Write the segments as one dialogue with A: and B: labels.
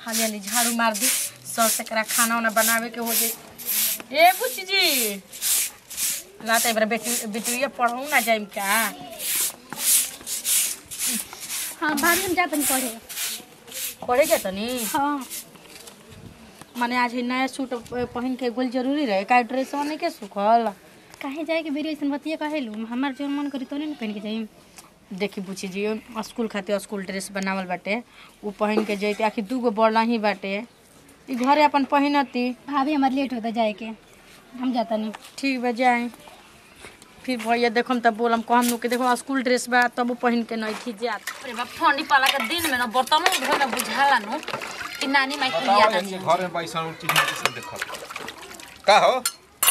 A: हाली हाली झाड़ू मार दी सस से करा खाना वाना बनावे के हो जाए ए बुच्ची जी ला तो एक बार बेटी बेटिया पढ़ू ना जाइम का
B: हाँ भाभी हम जाते पढ़े
A: पढ़े के तनी
B: हाँ
A: माने आज ही नया सूट पहन के गोल जरूरी रहे का ड्रेस नहीं के सुखल
B: काहे जाए के बेरी ऐसन बतिया काहे लू हमार जो मन करी तो नहीं पहन के जाई
A: देखी बुची जी स्कूल खातिर स्कूल ड्रेस बनावल बाटे उ पहन के जैते आखिर दूगो बड़ा ही बाटे ई घरे अपन पहिनती
B: भाभी हमार लेट होता जाए के हम जाता नहीं
A: ठीक बा जाए फिर भैया देखम तब बोलम कहम नु कि देखो स्कूल ड्रेस बा तब उ पहन के नहीं थी जात अरे बाप ठंडी पाला के दिन में ना बर्तनों धोए में बुझाला नु कि नानी माई के
C: बताओ
A: याद
C: ये घर में पैसा और चीज किसी देखत का हो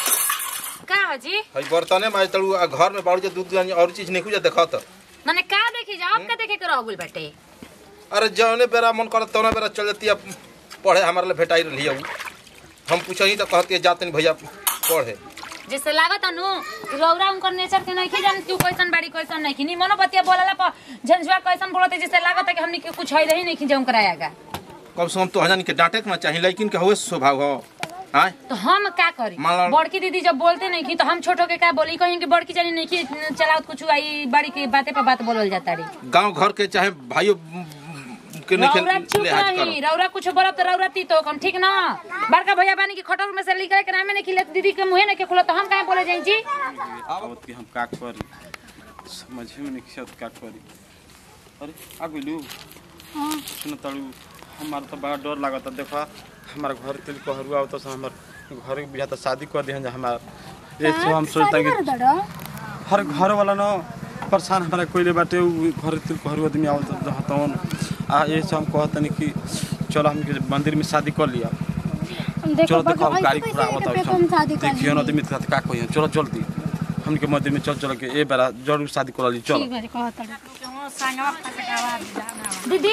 A: का हो जी
C: हई बर्तने माज तड़ू आ घर में बाड़ू जे दूध जानी और चीज नहीं कुछ देखत
A: माने का देखी जा आपका देखे के रह गेल बाटे
C: अरे जौने बेरा मन करत तौने बेरा चल जती अब पढ़े हमारे लिए भेटाई रही हूँ हम पूछही तो कहती है जाते नहीं भैया पढ़े
A: जैसे लागत अनु रौरा उनकर नेचर के नहीं जान तू कैसन बाड़ी कैसन नहीं नी मनो बतिया बोलला पर झंझुआ कैसन बोलते जैसे लागत है कि हमनी के कुछ है ही नहीं जाऊं करायागा
C: कम से कम तो हजानी के डांटे के ना चाहिए लेकिन के हुए स्वभाव हो आय
A: तो हम का करी
C: मान लो-
A: बड़की दीदी जब बोलते नहीं की तो हम छोटो के का बोली कहीं कि बड़की जानी नहीं की चलाओ कुछ आई बड़ी की बातें पर बात बोलल जाता रही
C: गांव घर के चाहे भाइयों के नहीं
A: रौरा चुप
C: लिहाज करो
A: रही रौरा कुछ बोलब तो रौरा ती तो कम ठीक ना बड़का भैया बानी की खटोर में से निकले के नामे नहीं खिले दीदी के मुंह नहीं के खुलो तो हम काहे बोले जाई जी
D: आवत कि हम का करी समझे में नहीं आवत का करी अरे आ गइलू सुन तड़ू हमार तो बड़ा डर लागत देखा हमार घर तिल कहरु आवत से हमर घर के बियाह तो शादी कर दिहन जा हमार ये सब हम सोचता कि हर घर वाला न परेशान हमारा कोइले बाटे उ घर तिल कहरु आदमी आवत रहतवन आ ये सब हम कहतनी कि चलो हम के मंदिर में शादी कर लिया चलो देखो अब गाड़ी घोड़ा आवत है देखियो न आदमी साथ का कहियो चलो जल्दी हमके मंदिर में चल चल के ए बेरा जरूर शादी कर ली चलो
B: ठीक बारे कहता
A: दीदी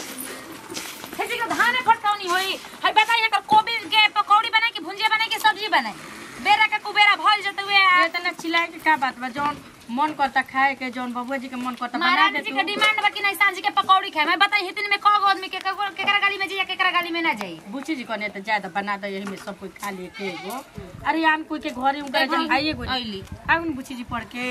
A: खेती का धान फटकाउनी होई हई बताई ना कोबी के पकौड़ी बनाई कि भुंजिया बनाई कि सब्जी बनाई बेरा का कुबेरा भइल जत हुए
E: ये तना चिल्लाए के का बात बा जौन मन करता खाए के जौन बबुआ जी के मन करता बना
A: महाराज
E: दे
A: जी
E: तू
A: के डिमांड बा कि नहीं सांझ के पकौड़ी खाए मैं बताई हितन में कगो आदमी के कगो केकरा गाली में जाई या केकरा गाली में ना जाई
E: बुची जी कने तो ज्यादा बना दे यही में सब कोई खा लिए के एगो अरे आम कोई के घरे उनका जन आइए गो
A: आइली
E: आउन बुची जी पढ़ के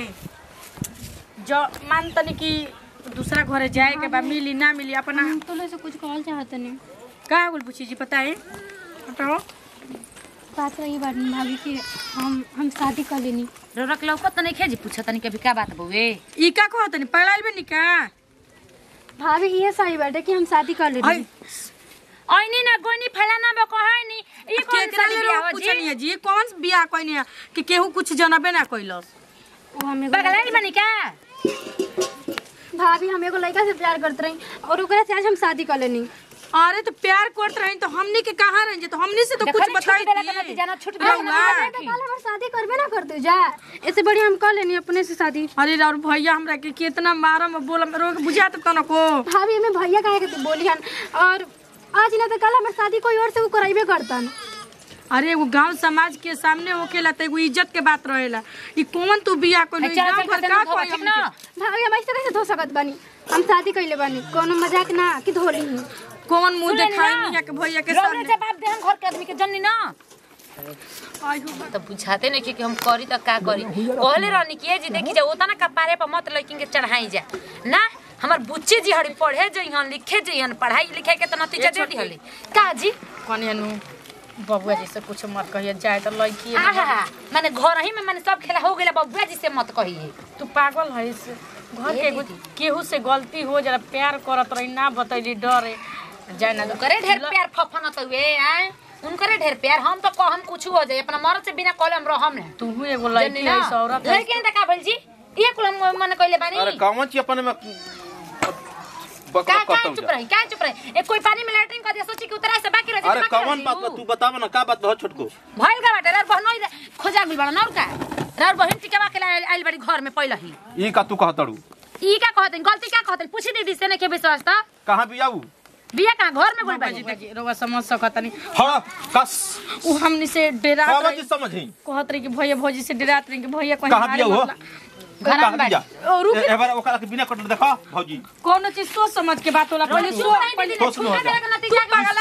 E: जो मान तनी कि दूसरा घरे जाए के बा मिली ना मिली अपना
B: तो से कुछ कहल चाहत नहीं
E: का बोल बुची जी बताए बताओ
B: बात रही बात भाभी की हम हम शादी कर लेनी
A: रौरक लौकत नहीं खेजी पूछा तनी कभी का बात बउए
E: ई का कहो तनी पढ़ाई बे निका
B: भाभी ये सही बात है कि हम शादी कर
E: आई
B: लेनी
A: ओइनी ना गोनी फलाना बा कहनी ई कौन
E: केकरा
A: सा
E: ले
A: बियाह
E: लोग
A: हो
E: पूछनी
A: जी
E: है जी कौन बियाह कोई नहीं कि केहू कुछ जनबे ना कइलस
B: वो हमें
A: बगलारी बनी का
B: भाभी हम एगो लड़का से प्यार करते रही और ओकरा से आज हम शादी कर लेनी
E: अरे तो प्यार करत रही तो हमनी के कहाँ रही तो हमनी से तो
A: देखो
E: कुछ
A: ना,
E: बताई
A: छुट्टी देला के नतीजा ना, छुट्टी देला के
E: रहुआ।
A: नतीजा
B: कल हमार शादी करबे ना करते जा इससे बढ़िया हम कर लेनी अपने से शादी
E: अरे और भैया हमरा के कितना मारम बोलम रोग बुझात त नको
B: भाभी हमें भैया कहे के बोली हन और आज ना तो कल हमार शादी कोई और से वो कराइबे करतन
E: अरे वो गांव समाज के सामने होकेला त एगो इज्जत के बात रहेला ई कौन तू बियाह कोई
A: चल
E: गांव
A: चल
E: घर
A: का
E: का कोई
A: ठीक ना
B: भाभी हम ऐसे कैसे धो सकत बानी हम शादी कइले बानी कोनो मजाक ना कि धोली ही
E: कौन मुंह
A: सुने
E: देखाई
A: ना।
E: मिया के भैया के
A: रौरे
E: सामने
A: जवाब दे हम घर के आदमी के जन्नी ना
E: आई हो
A: तो बुझाते नहीं कि हम करी तो का करी कहले रहनी कि ए जी देखी जा ओतना कपारे पर मत लड़किन के चढ़ाई जा ना हमर बुच्ची जी हड़ी पढ़े जइहन लिखे जइहन पढ़ाई लिखे के तो नतीजा दे दिहले का जी
E: कने नु बबुआ जी से कुछ मत कहिए जाए तो लड़की
A: आहा माने घर ही में माने सब खेला हो गेला बबुआ जी से मत कहिए
E: तू पागल है से घर के
A: ए
E: एगो
A: दीदी।
E: केहू से गलती हो जरा प्यार करत रही ना बतैली डरे जाए ना
A: करे ढेर प्यार फफन त हुए आए उनकरे ढेर प्यार हम तो कहम कुछ हो जाए अपना मर्द से बिना कहले हम रहम ना
E: तू एगो
A: जन्नी
E: लड़की
A: ना
E: है औरत है
A: लड़की ने का भइल जी ये कुल हम मन कहले बानी
C: अरे गाँव ची अपन में
A: का
C: बकरा
A: का
C: कतौ
A: चुप
C: जा
A: रही का चुप रही ए कोई पानी में लैट्रिन कर दिया सोची कि उतरा से बाकी रह
C: अरे कौन बात बा तू बताव ना का बात बहुत छोटको
A: भइल का बाटे रर बहनोई रे खोजा गुल बड़ा नौर का रर बहन टिकवा के लाइल आइल बड़ी घर में पहले ही
C: ई का तू कहतड़ू
A: ई का कहते गलती का कहते पूछी दीदी से ने के विश्वास था
C: कहाँ भी आऊ
A: बिया कहां घर में गुल
E: बाबा
A: बड़ी
E: जी देखी रउआ समझ सकत नहीं
C: हाँ कस
E: उ हमनी से डेरात
C: बाबा
E: रही
C: जी समझी
E: कहत रही कि भैया भौजी से डेरात रही कि भैया कहीं
C: कहाँ
E: मारे
C: बिया हो
E: मत ला-
A: घर
C: कहाँ
A: में
C: बिया
E: ओ, रुक।
C: ए- एबार ओकरा के बिना कटल देखा भौजी
E: कोनो चीज सोच समझ के बात होला पहले
A: सुन
E: सो
A: नहीं
E: पहले
A: दीदी
C: ठोस
A: छूटा
C: न हो
A: देला
C: जा।
A: के नतीजा
E: तू पागल आइल बड़ू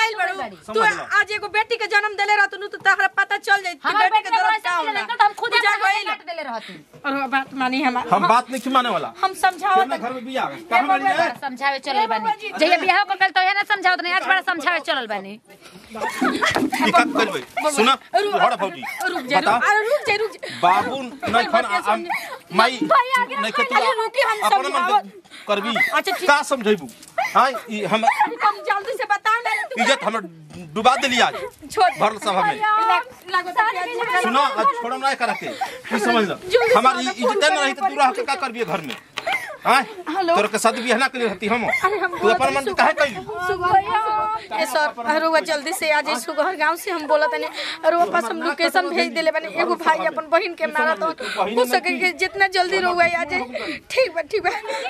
A: बाड़ी
E: तू
D: समझ लो
E: आज एगो बेटी के जन्म देले रहत नु तो तहरा पता चल जाई कि
A: हमार
E: बेटी
A: बेटी
E: के
A: के
E: दर्द
A: दरवाजा
E: का
A: मिले
E: होला
A: तो हम खुद
E: पूजा
A: अपना
E: गइल।
A: काट देले रहती
E: और बात मानी हमार
C: हम बात नहीं माने वाला
E: हम समझावत
C: अपने घर में बिया कहां बाड़ी है
A: समझावे चलल बानी जहिया बियाह कर कल तो है ना समझावत नहीं आज बड़ा समझावे चलल बानी
C: ई का करबे सुना तू हड़ फौजी
E: रुक जा
C: बता
E: रुक अरे रुक जा रुक जा
C: बाबू नहीं खन हम माई नहीं के तू
E: अरे रुकी हम
C: अपन मन
E: समझावत
C: के करबी
E: अच्छा, ठीक।
C: का समझैबू हां ई हम
E: हम जल्दी से बता ना तू
C: इज्जत हमर डुबा देली आज
E: छोड़
C: भरल सभा में
E: लागत है
C: सुनो आज छोड़म नहीं करा के तू समझ लो हमार ई इज्जत न रही तो तू रह के का करबी घर में हां तोर के साथ बियाह ना के रहती हम तू अपन मन के काहे कइली
E: ए सर अरुआ जल्दी से आ जाई सुगहर गांव से हम बोलत नहीं अरुआ पास हम लोकेशन भेज देले बानी एगो भाई अपन बहन के मारा तो हो सके कि जितना जल्दी रहुआ आ जाए ठीक बा ठीक बा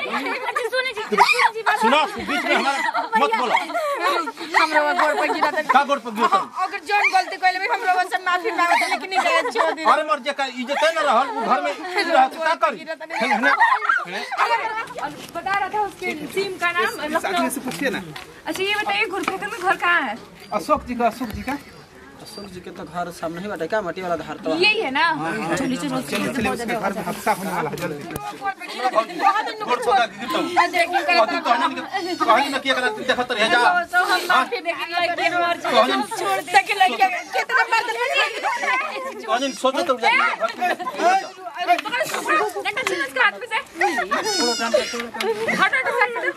C: सुनो बीच में हमारा मत बोलो
E: हम रहुआ गोड़ पर गिरा तनी
C: का गोड़ पर गिरत
E: अगर जौन गलती कइले भी हम रहुआ से माफी मांगत लेकिन नहीं जाए छोड़ दी
C: अरे मर जे का इज्जत न रहल उ घर में रह के का करी हेने हेने
F: बता रहा था उसके सिम का नाम लखनऊ
G: से पूछिए ना
F: अच्छा ये बताइए घुरफेकर में घर कहाँ है
G: अशोक जी का अशोक जी का
H: अशोक जी के तो घर सामने ही बाटे का मट्टी वाला धार तो
F: यही है ना चलिए चलो
G: चलिए चलिए उसके घर में हादसा होने वाला है जल्दी
C: गोड़ पर गिरत कथी कहनी के कहनी न किया करा देखत रह जा
E: हम माफी लेकिन लड़की हमार छोड़ दे के लड़की कितना बार
C: कहनी सोचे तो जा
F: घंटा चलो इसके हाथ में से हटो हटो साइड में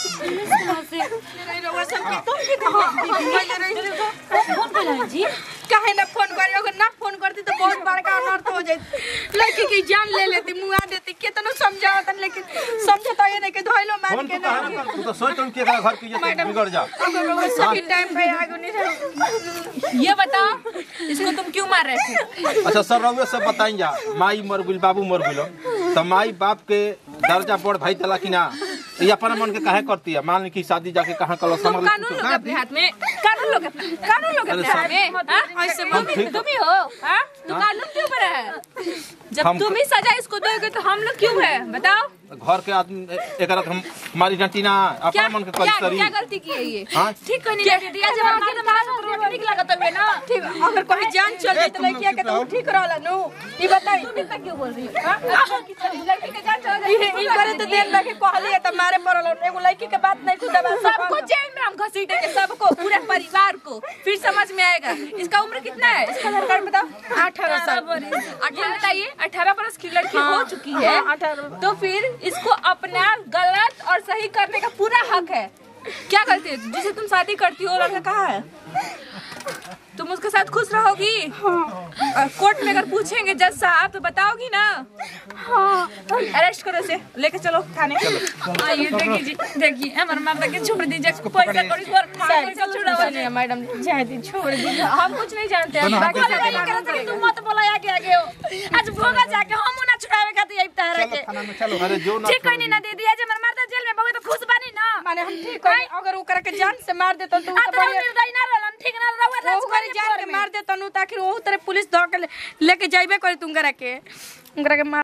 E: काहे ना फोन करी अगर ना फोन करती तो बहुत बड़का अनर्थ हो जाती लड़की की जान ले लेती मुआ देती कितना समझावत लेकिन समझता ये नहीं कि धोइलो मार
C: फोन
E: के
C: तो कहा ना कर तू तो सोच तुम के घर की इज्जत बिगड़ जा
E: अगर लोग सही टाइम पे आगो नहीं रहे
F: ये बताओ इसको तुम क्यों मार रहे थे
C: अच्छा सर रउए सब बताई जा माई मर गइल बाबू मर गइल तो माई बाप के दर्जा बड़ भाई तला कि ना ये अपना मन के काहे करती है मान ली कि शादी जाके कहाँ कलो
F: तुम
C: समझ
F: कानून लोगे अपने हाथ में कानून लोगे अपने कानून लोगे अपने हाथ में हाँ?
E: ऐसे
C: हम ठीक
F: तुम ही हो हाँ तो कानून क्यों पर है जब
C: हम-
F: तुम ही सजा इसको दोगे तो हम लोग क्यों है बताओ
C: घर के आदमी एक रात हम हमारी डंटी ना अपना
F: क्या
C: मन के
F: क्या
C: करी सरी
F: क्या गलती की है ये
C: हाँ
F: ठीक कोई नहीं लगे दिया जब हमारे तो मारा तो रोक नहीं लगत हुए ना
E: ठीक अगर कोई जान चल जाए तो लड़किया के तो ठीक रहला नु ई बताई
F: तुम इतना क्यों बोल रही हो हाँ? लड़की के जान चला
E: ई ई करे तो देर लगे कहली त मारे पड़ल एगो लड़की के बात नहीं खुदा बात
F: सबको जेल में हम घसीटेंगे सबको पूरे परिवार को फिर समझ में आएगा इसका उम्र कितना है इसका आधार कार्ड बताओ
E: अठारह साल
F: अठारह बताइए अठारह बरस की लड़की हो चुकी है
E: हाँ, 18
F: तो फिर इसको अपना गलत और सही करने का पूरा हक है क्या करती है जिसे तुम शादी करती हो लड़का कहाँ है तुम उसके साथ खुश रहोगी और कोर्ट में अगर पूछेंगे जज साहब तो बताओगी ना अरेस्ट करो इसे लेके चलो थाने आइए देखिए जी देखिए हमारे माता के छोड़ दीजिए पैसा कौड़ी पर पैसा छुड़ाओ
E: चलिए मैडम जाए दी छोड़ दी
F: हम कुछ नहीं जानते हैं बाकी
A: बोले नहीं करत रही, तुम मत बोला आगे आगे हो आज भोगा जाके हम ना छुड़ावे खातिर आई तारा के
G: थाना में चलो
C: अरे जो ना
A: ठीक कोई नहीं ना दीदी आज हमर मर्दा जेल में बहुत खुश बानी ना
E: माने हम ठीक है अगर वो करे के जान से मार देता तो
A: आ
E: तो
A: तो
E: बढ़िया
A: निर्दयी ना रहलन ठीक ना रहुआ
E: वो
A: राज
E: करे जान के मार देता नु ताकि वो तरह पुलिस धो के ले- लेके जाइबे करे तुम करा के उनकरा के मार